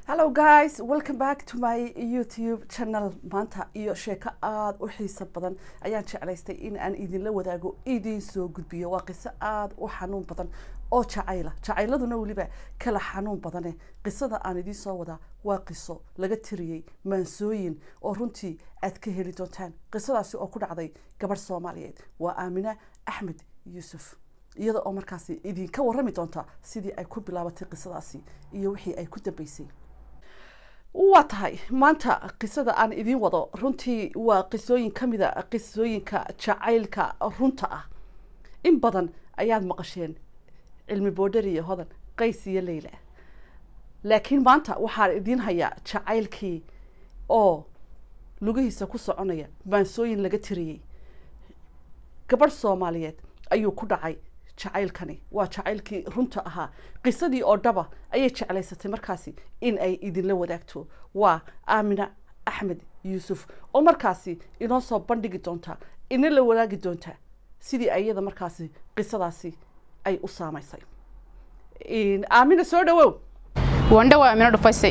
hello guys welcome back to my youtube channel maanta iyo sheeko aada u xiiso badan ayaan jeclaystay in aan idinla wadaago idiin soo gudbiyo waa qiso aada u xanuun badan oo jacayla jacayladuna weliba kala xanuun badane qisada aan idiin soo wadaa waa qiso laga tiriyey maansooyin oo runtii aad ka heli doontaan qisadaasi oo ku dhacday gabadh soomaaliyeed waa aamina axmed yuusuf iyada oo markaasi idinka warrami doonta sidii ay ku bilaabatay qisadaasi iyo wixii ay ku dambeysay waa tahay maanta qisada aan idiin wado runtii waa qisooyin ka mid a qisooyinka jacaylka runta ah in badan ayaad maqasheen cilmi boodhar iyo hodan qays iyo leyla laakiin maanta waxaan idiin hayaa jacaylkii oo lugihiisa ku soconaya maansooyin laga tiriyey gabadh soomaaliyeed ayuu ku dhacay jacaylkani waa jacaylkii runta ahaa qisadii oo dhaba ayay jeclaysatay markaasi in ay idinla wadaagto waa aamina axmed yuusuf oo markaasi inoo soo bandhigi doonta ina la wadaagi doonta sidii iyada markaasi qisadaasi ay u saamaysay aamina soo dhawow wandhawa amino dhufaysay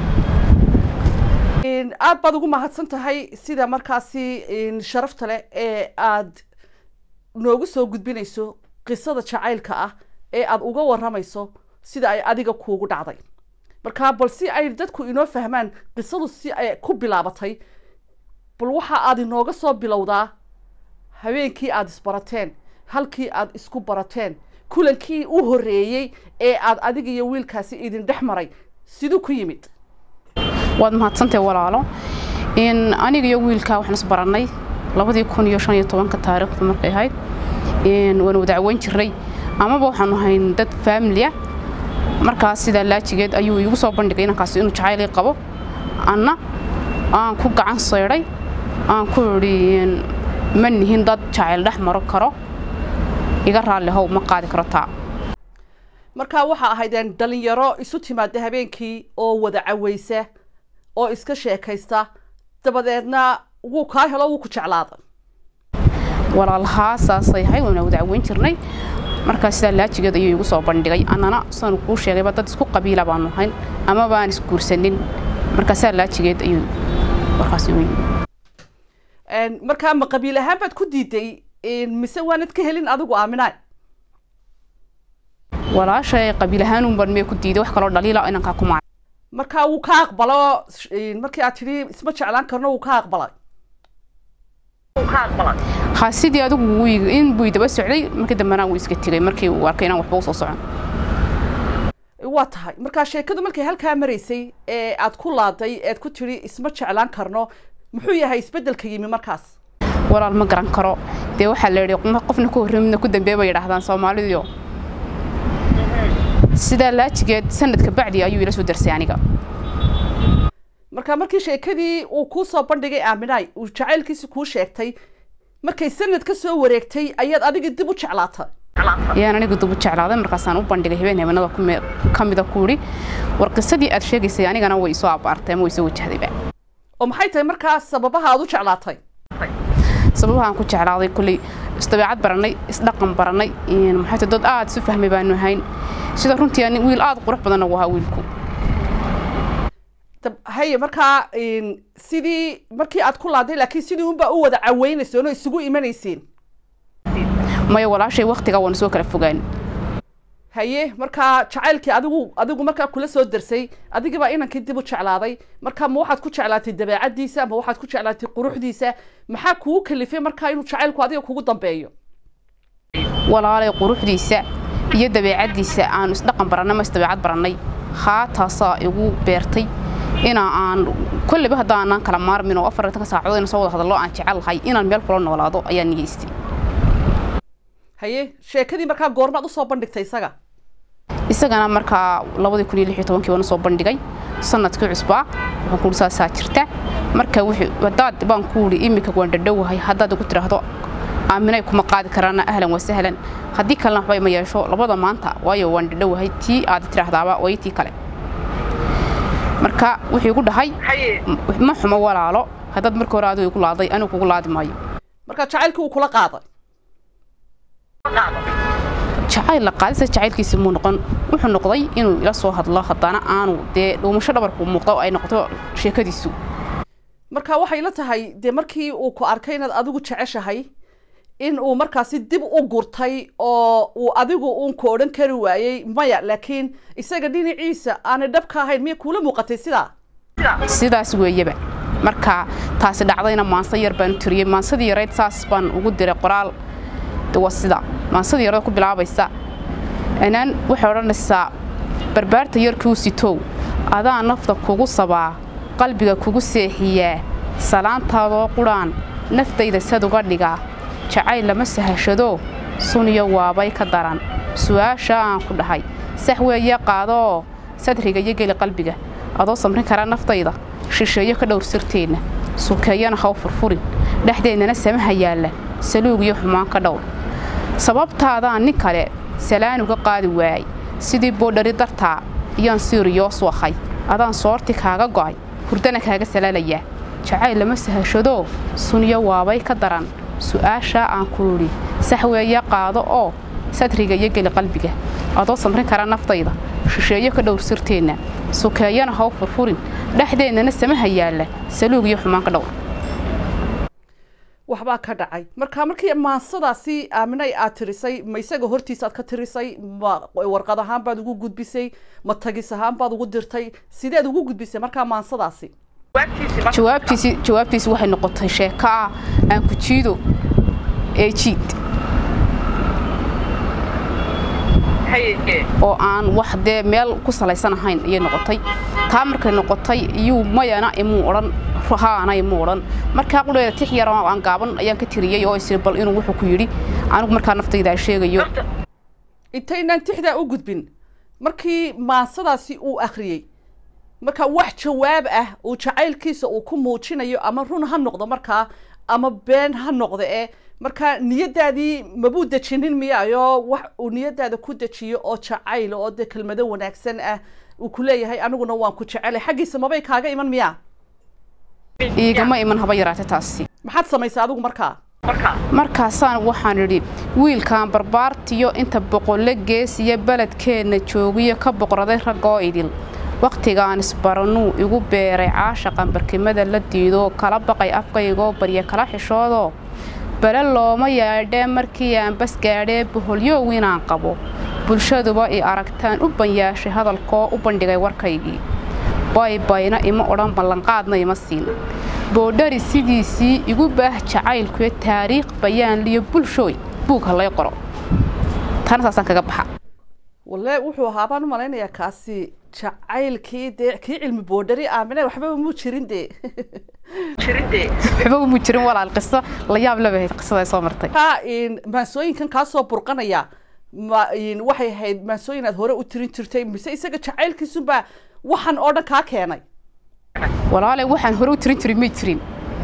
aada baad ugu mahadsan tahay sida markaasi sharafta leh ee aada noogu soo gudbinayso qisada jacaylka ah ee aada uga waramayso sida ay adiga kuugu dhacday markaa bal si ay dadku inoo fahmaan qisadu si ay ku bilaabatay bal waxa aad inooga soo bilowdaa habeenkii aada isbarateen halkii aada isku barateen kulankii u horreeyey ee aada adiga iyo wiilkaasi idin dhex maray siduu ku yimid waad mahadsantahay walaalo aniga iyo wiilkaa waxaan isbarannay labadii kun iyo shan iyo tobanka taariikhdu markay ahayd waana wadacweyn jirnay amaba waxaanu ahayn dad faamilia markaas sidaa laajigeed ayuu iigu soo bandhigay inankaas inuu jacaylii qabo anna aan ku gacan saydhay aan ku idhi ma nihin dad jacayl dhex maro karo iga raalli how ma qaadi karo taa markaa waxaa ahaydeen dhalinyaro isu timaada habeenkii oo wada caweysa oo iska sheekaysta dabadeedna wuu kaa helo wuu ku jeclaada walaalahaa saasay ahayd waana wadacweyn jirnay markaa sidaa laajigeed ayuu igu soo bandhigay annana saanu kuu sheegayba dad isku qabiila baanu ahayn ama baan isguursanin markaa sidaa laajigeed ayuu warkaas igu yimi markaa ma qabiil ahaan baad ku diiday mise waanad ka helin adigu aaminaay walaashay qabiil ahaanunban mee ku diiday wax kaloo dhaliila inankaa ku maca markaa wuu ka aqbalo markii aad tidhi isma jeclaan karno wuu ka aqbalay ha sidii adigu in buu daba socday markii dambena wuu iska tegay markii uu arkay inaan waxba usoo socon waa tahay markaa sheekadu markay halkaa maraysay ee aad ku laaday ead ku tidhi isma jeclaan karno muxuu yahay isbeddelka yimi markaas walaal ma garan karo dee waxaa la yidhi qofna ku horrey midna ku dambeeya bay yidhaahdaan soomaalidiyo sidaa laajigeed sanadka bacdi ayuu ila soo darsay aniga marka markii sheekadii uu kuu soo bandhigay aaminaay uu jacaylkiisi kuu sheegtay markay sanad ka soo wareegtay ayaad adiga dib u jeclaatay ayaan aniga dib u jeclaaday markaasaan u bandhigay habeen habeenada ka mida ku idhi war qisadii aad sheegaysay anigana way isoo abaartay ama way isoo wajahdayba oo maxay tahay markaas sababaha aad u jeclaatay sababahaan ku jeclaaday kulley isdabeecad barannay isdhaqan barannay maxay tahay dad aada isu fahmay baanu ahayn sida runtii ani wiil aada qurux badanna uu ahaa wiilku haye markaa sidii markii aad ku laaday laakiin sidii unbaa u wada caweynayseen oo isugu imanayseen maya walaashay waktigaa waanu soo kala fogaan haye markaa jacaylkii adigu adigu markaa kula soo darsay adigibaa inankii dib u jeclaaday markaa ma waxaad ku jeclaatay dabeecaddiisa ma waxaad ku jeclaatay quruxdiisa maxaa kugu kalifay markaa inuu jacaylku adiga kugu dambeeyo walaalay quruxdiisa iyo dabeecaddiisa aanu isdhaqan barannay ma isdabeecad barannay haa taasaa igu beertay inaa aan kolleyba haddaanaan kala maarmin oo afartanka saacadood ina soo wada hadallo aan jecel lahay inaan meel kula noolaado ayaa nigeystay haye sheekadii markaa goormaad usoo bandhigtay isaga isagana markaa labadii kun iyo lix iyo tobankii waan usoo bandhigay sanadkii cusbaa waxaan kuuhi saasaa jirta marka wixii haddaad baan ku idhi iminka waan dhadhowahay haddaad igu tidhaahdo aaminay kuma qaadi karaana ahlan waa sahlan haddii kalena waxba ima yeesho labada maanta waayo waan dhadhowahay tii aad tidhaahdaaba way tii kale marka wuxuu igu dhahay ma xumo walaalo haddaad marka hore adigu igu laaday anigu kugu laadi maayo marka jacaylkii uu kula qaaday jacayl la qaadisa jacaylkiisi muu noqon wuxuu noqday inuu ila soo hadlo haddana aanu dee dhuumasho dhabarku muuqdo oo ay noqoto sheekadiisu marka waxay la tahay dee markii uu ku arkay inaad adigu jeceshahay in uu markaasi dib u gurtay oo uu adigu uun ku odhan kari waayey maya laakiin isaga dhinaciisa aanay dhabka ahayn miya kuula muuqatay sidaa sidaas weeyaba marka taasi dhacdayna maanso yar baan tiriyey maansadii yarayd saas baan ugu diray qoraal waa sida maansadii yarada ku bilaabaysa anaan waxay odhanaysaa barbaarta yarkuu sitow adaa nafta kugu sabaa qalbiga kugu seexiyaa salaantaadoo qudhaan naftayda sad uga dhigaa jacayl lama sahashado suniyo waabay ka daran su'aashaa aan ku dhahay sax weeye qaadoo sadriga iyo geli qalbiga adoo samrin kara naftayda shisheeyo ka dhowr sirteenna sukeeyana haw furfurin dhexdeennana samaha yaalla saluug iyo xumaan ka dhowr sababtaadaan nin kale salaan uga qaadi waayay sidii boodhari dartaa iyaan siiriyoos wahay adaan soorti kaaga go'ay hurdana kaaga salaalayaa jacayl lama sahashadoo suniyo waabay ka daran su'aashaa aan ku idhi sax weeye qaado oo sadriga iyo geli qalbiga adoo samrin kara naftayda shisheeyo ka dhowr sirteenna sukeeyana haw furfurin dhexdeennana samaha yaalla saluug iyo xumaan ka dhowr waxbaa ka dhacay marka markii maansadaasi aaminay aad tirisay ma isaga hortiisa aad ka tirisay ma warqad ahaan baad ugu gudbisay ma tagis ahaan baad ugu dirtay sideed ugu gudbisay markaa maansadaasi jawaabtiisi jawaabtiisi waxay noqotay sheeko ah aan ku jiido ee jiid oo aan wax dee meel ku salaysan ahayn ayay noqotay taa markay noqotay iyuu mayana imuu odhan haana imuu odhan markaa qudheeda tix yar oo aan gaaban ayaan ka tiriyey oo isiri bal inuu wuxuu ku yidhi anigu markaa naftayda sheegayo intaynaan tixdaa u gudbin markii maansadaasi uu akhriyey marka wax jawaab ah uu jacaylkiisa uu ku muujinayo ama run ha noqdo markaa ama been ha noqdo ee marka niyadaadii mabuu dejinin miyaayo wax uu niyadaada ku dejiyo oo jacayl oo dee kelmado wanaagsan ah uu ku leeyahay aniguna waan ku jecelay xaggiisa mabay kaaga iman miyaa iigama iman haba yaraate taasi maxaad samaysay adigu markaa markaasaan waxaan idhi wiilkan barbaartiyo inta boqolle geesiya beledkeenna joogiyo ka boqraday raggoo idil wakhtigaan isbaranuu igu beeray caashaqan barkimada la diidoo kala baqay afkaygoo barya kala xishoodoo bale looma yaadhee markii aan bas gaadhee boholyow inaan qabo bulshaduba i aragtaan u banyaashay hadalkoo u bandhigay warkaygii baybayna ima odhan ballanqaadna ima siin boodhari sidiisii igu baah jacaylkuyo taariikh bayaan liyo bulshooy buug ha lay qoro taana saasaan kaga baxa walle wuxuu ahaa baan u malaynayaa kaasi jacaylkii dee kii cilmi boodhari aamine waxbaba muu jirin dee waxba umu jirin walaal qiso la yaab lebahayd qisada soo martay ka maansooyinkan kaa soo burqanaya ma waxay ahayd maansooyin aad hore u tirin jirtay mise isaga jacaylkiisunbaa waxan oo dhan kaa keenay walaalay waxaan hore u tirin jirin may jirin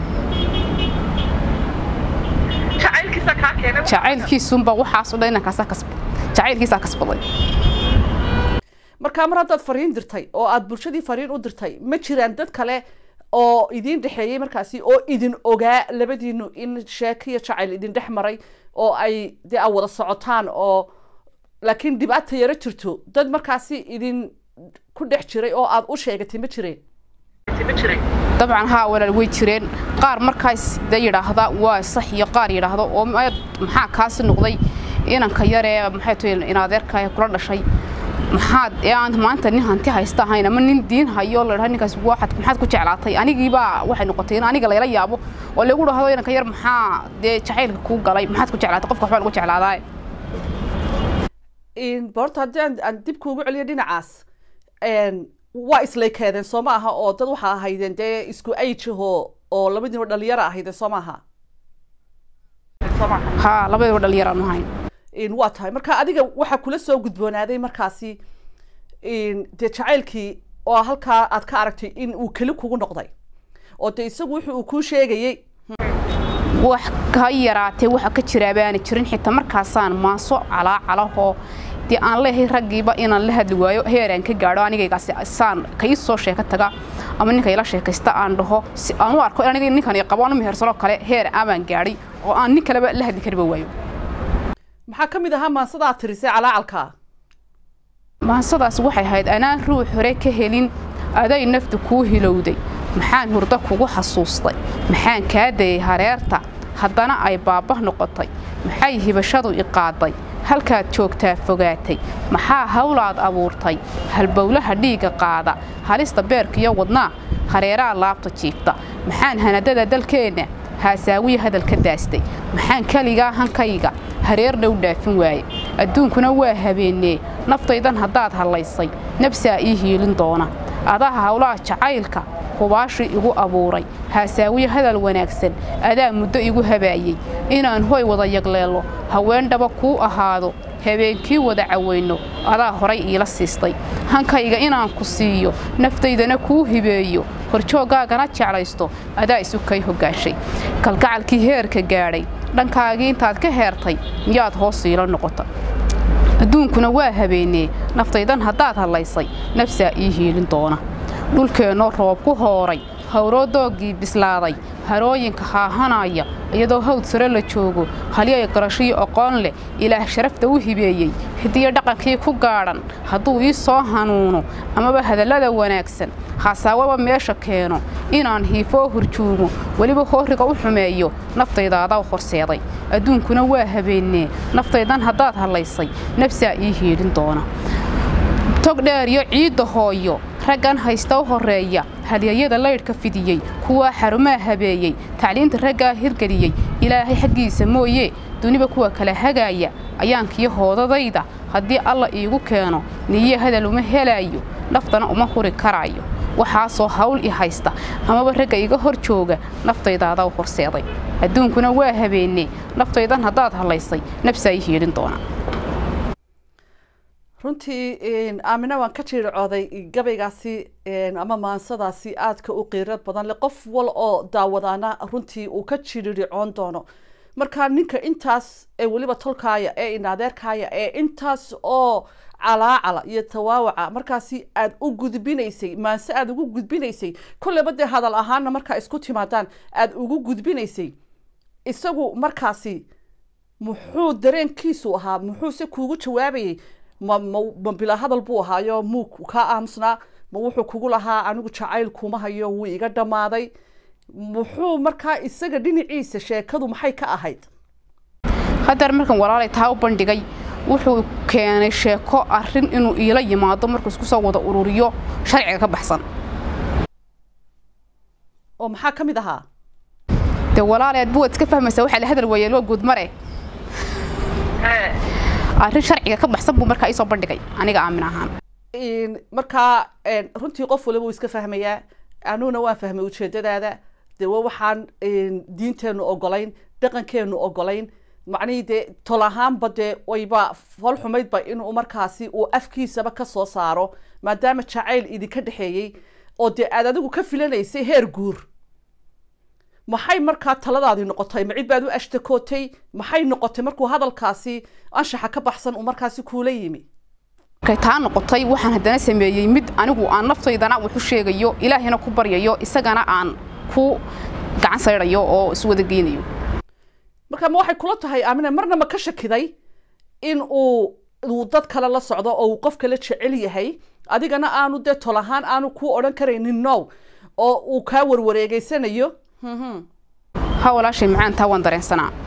jacaylkiisunba waxaasoo dhan inankaasaa kasb jacaylkiisaa kasbaday markaa mar haddaad fariin dirtay oo aad bulshadii fariin u dirtay ma jiraan dad kale oo idiin dhexeeyey markaasi oo idin ogaa labadiinu in sheekiyo jacayl idin dhex maray oo ay dee aad wada socotaan oo laakiin dhibaata yaro jirto dad markaasi idin ku dhex jiray oo aad u sheegatay ma jireen dabcan haa walaal way jireen qaar markaas de yidhaahda waa sax iyo qaar yidhaahdo oo maxaa kaasi noqday inanka yaree maxay tahay in adeerka kula dhashay maxaad ee aan maanta nin hanti haysta ahayn ama nin diin hayo la dhaha ninkaas waxaad maxaad ku jeclaatay anigiibaa waxay noqotay in aniga layla yaabo oo lagu dhahdo inanka yar maxaa dee jacaylka kuu galay maxaad ku jeclaatay qofka waxbaa lagu jeclaadaa borta haddii aan aan dib kuugu celiyo dhinacaas waa islaykeedeen soo ma aha oo dad waxaa ahaydeen dee isku ajaho oo labadiiba dhalinyaro ahaydeen soo ma aha haa labadiiba dhalinyaro aanu ahayn waa tahay marka adiga waxaa kula soo gudboonaaday markaasi dee jacaylkii oo halkaa aad ka aragtay in uu keli kugu noqday oo dee isagu wuxuu uu kuu sheegayey wax ka yaraatee waxa ka jira baana jirin xitaa markaasaan maaso calaacalahoo dee aan leehay raggiiba inaan la hadli waayo heeraan ka gaadho anigaygaasi saan ka ii soo sheeko taga ama ninka ila sheekaysta aan dhaho si aan u arko aniga ninkan qabo anu mehersanoo kale heer amaan gaadhay oo aan nin kaleba la hadli kariba waayo maxaa ka mid ahaa maansada aad tirisay calaacalka maansadaas waxay ahayd anaan ruux hore ka helin aday naftu kuu hilowday maxaan hurdo kugu xasuustay maxaan kaa dayay hareerta haddana ay baabah noqotay maxay hibashadu iqaaday halkaad joogtaa fogaatay maxaa hawlaad abuurtay halbowlaha dhiigga qaada halista beerkiyo wadnaa hareeraha laabta jiifta maxaan hanadada dalkeenna haasaawiya hadalka daastay maxaan keligaa hankayga hareerna u dhaafin waaye adduunkuna waa habeennee naftaydan haddaad hallaysay nabsaa ii hiilin doona adaha hawlaha jacaylka hubaashii igu abuuray haasaawiye hadal wanaagsan adaa muddo igu habaayey inaan hoy wada yagleello haweendhaba kuu ahaado habeenkii wada cawayno adaa horay iila siistay hankayga inaan ku siiyo naftaydana kuu hibeeyo horjooggaagana jeclaysto adaa isu kay hoggaanshay kalgacalkii heerka gaadhay dhankaagii intaad ka heertay miyaad hoos iila noqota adduunkuna waa habeennee naftaydan haddaad hadlaysay nafsaa ii hiilin doona dhulkeennoo roob ku hooray hawroo dooggii bislaaday harooyinka haahanaya iyadoo hawd sare la joogo halyay qarashiyo oqoon leh ilaah sharafta u hibeeyey hidiyo dhaqankii ku gaadhan hadduu ii soo hanuuno amaba hadallada wanaagsan haasaawaba meesha keeno inaan hiifoo hurjuumo weliba hooriga u xumeeyo naftaydaadaw horseeday adduunkuna waa habeennee naftaydan haddaad hadlaysay nafsaa ii hiidhin doona tog dheer iyo ciidda hooyo raggan haysta u horreeya halyayada laydhka fidiyey kuwaa xarumaa habeeyey tacliinta raggaa hirgeliyey ilaahay xaggiisa mooye duniba kuwa kala hagaaya ayaankiyo hoodadayda haddii alla iigu keeno niye hadal uma helaayo naftana uma huri karaayo waxaasoo hawl i haysta amaba ragga iga hor jooga naftaydaadaw horseeday adduunkuna waa habeennee naftaydan haddaad hadlaysay nafsaa ii hiidhin doona runtii aamina waan ka jiiricooday gabaygaasi ama maansadaasi aadka u qiirad badan le qof wal oo daawadaana runtii uu ka jiiricoon doono marka ninka intaas ee weliba tolkaaya ee inaadeerkaaya ee intaas oo calaacala iyo tawaawaca markaasi aad u gudbinaysay maanse aada ugu gudbinaysay kolleyba dee hadal ahaana markaa isku timaadaan aada ugu gudbinaysay isagu markaasi muxuu dareenkiisu ahaa muxuuse kuugu jawaabayay ma ma ma bilaa hadal buu ahaayo muu kaa aamusnaa ma wuxuu kugu lahaa anigu jacayl kuma hayo wuu iga dhammaaday muxuu markaa isaga dhinaciisa sheekadu maxay ka ahayd haddar markan walaalay taa u bandhigay wuxuu keenay sheeko arrin inuu iila yimaado markuu isku soo wada ururiyo sharciga ka baxsan oo maxaa ka mid ahaa dee walaalay aad buwaad iska fahmaysaa waxaa la hadal weeyeel waa guudmare arrin sharciga ka baxsan buu markaa iisoo bandhigay aniga aamin ahaan markaa runtii qof waliba uu iska fahmayaa anuguna waan fahmay ujeedadaada dee wa waxaan diinteennu ogolayn dhaqankeenu ogolayn macnihii dee tol ahaanba dee wayba fol xumaydba inuu markaasi uu afkiisaba ka soo saaro maadaama jacayl idinka dhexeeyey oo dee aad adigu ka filanaysay heer guur maxay markaa taladaadii noqotay ma cid baad u ashtakootay maxay noqotay markuu hadalkaasi anshaxa ka baxsan uu markaasi kuula yimi markay taa noqotay waxaan haddana sameeyey mid anigu aan naftaydana wuxu sheegayo ilaahina ku baryayo isagana aan ku gacan saydhayo oo iswada geynayo marka ma waxay kula tahay aamina marna ma ka shakiday in uu uu dad kale la socdo oo uu qof kale jecel yahay adigana aanu dee tol ahaan aanu kuu odhan karaynin now oo uu kaa warwareegeysanayo ha walaashay macaan taa waan dareensanaa